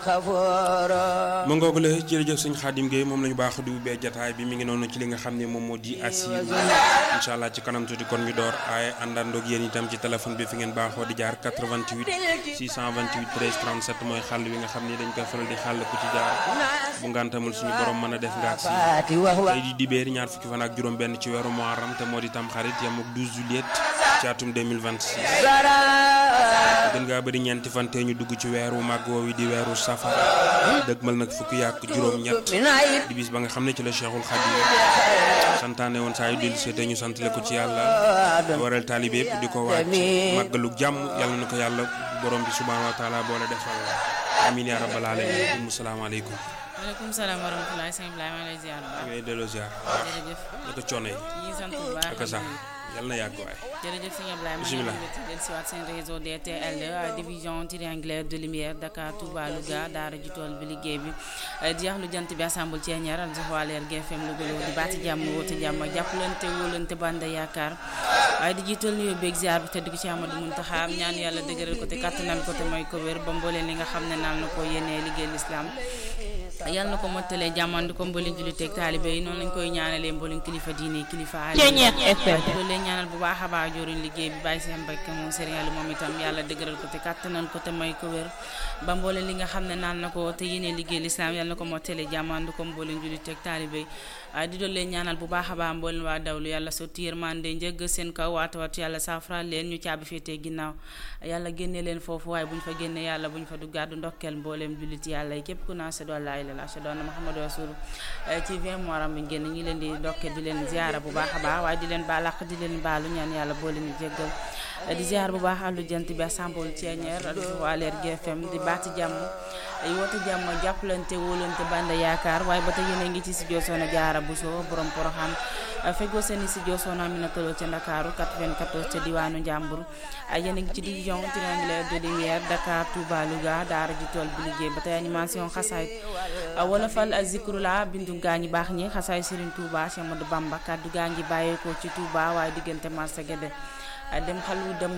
ma ngoog la jërëjëf sëñ Xaadim Gueye moom la ñu baax di ubbee jataay bi mi ngi noonu ci li nga xam ne moom moo di assir incha allah ci kanam tuuti kon ñu door ay àndandoog yéen itam ci téléphone bi fi ngeen baaxoo di jaar 88 628 13 37 mooy xàll wi nga xam ne dañ koy faral di xàll ku ci jaar bu ngantamul suñu borom mën a def nga si tey di dibéer ñaar fukki fan ak juróom benn ci weeru Muharram te moo di tam xarit yam ak 12 juillet ci atum 2026 gën ngaa bëri ñeenti fan te ñu dugg ci weeru màgg woowu di weeru safar dëgmal nag fukki yàq juróom-ñett di bis ba nga xam ne ci la Cheikhul Khadim santaane woon saa yu dellu seete ñu santale ko ci yàlla waral taalibe yëpp di ko waaj màggalu jàmm yàlla na ko yàlla borom bi subhaanahu wa taala boole defal amin ya rabbal alamin salaamaaleykum maaleykum salaam wa rahmatulah sëñ Ibrahima maa ngi lay ziar bu baax. ngay delloo ziar. jërëjëf. naka coono yi. ñu ngi sant bu baax ak sax yàlla na yàgg waay. jërëjëf sëñ Ibrahima bisimilah maa ngi leen di siwaat seen réseau DTL division triangulaire de lumière Dakar Touba Louga daara ji tool bi liggéey bi di yax lu jant bi assemble ci ñaar al joxwaaleer GFM Louga di baati jàmm woote jàmm jàppalante wóolante banda yaakaar waaye di jiital nuyoo beeg ziar bi tëdd ko ci Amadou Muntaxa ñaan yàlla dëgëral ko te kattanal ko te mooy ko wér ba mbooleen li nga xam ne naan na ko yéenee liggéey l'islam yàlla na ko mottalee jàmmandi ko mboolem jullit ak taalibe yi noonu lañ koy ñaanalee mboolem kilifa diine kilifa aada loolu leen ñaanal bu baax a baax joriñ liggéey bi bàyyi seen mbokk moom Serigne Aliou moom itam yàlla dëgëral ko te kàttanan ko te may ko wér ba mboolem li nga xam ne naan na ko te yéene liggéey lislaam yàlla na ko mottalee jàmmandi ko mboolem jullit ak taalibe yi di doon leen ñaanal bu baax a baax mboolem waa dawlu yàlla sotti yërmande njëgg seen kaw waata wat yàlla saafara leen ñu caabi féetee ginnaaw yàlla génne leen foofu waaye bu ñu fa génne yàlla bu ñu fa duggaat ndokkeel mboolem jullit yàlla yi képp ku naa sa doon laay la ashhadu anna muhammadu rasul ci 20 moram bi ngeen ñi leen di ndokkeel di leen ziara bu baax a baax waaye di leen baalaq di leen baalu ñaan yàlla boole ñu jéggal di ziar bu baax àllu jant bi assemble ceeñeer waa leer GFM di baati jàmm ay woote jàmm jàppalante wóolante banda yaakaar waaye ba tey yéen a ngi ci studio Soxna Jaara Buso borom Poroxaan feggoo seen studio Soxna Amina Tolo ca Ndakaaru 94 ca diwaanu Njàmbur yéen a ngi ci division triangulaire de lumière Dakar Touba Louga daara ji tool bi liggéey ba tey animation xasaay wolofal zikrula bindu gaa ñi baax ñi xasaay Serigne Touba Cheikh Amadou Bamba kaddu gaa ngi bàyyeekoo ci Touba waaye diggante marché Guédé dem xalu dem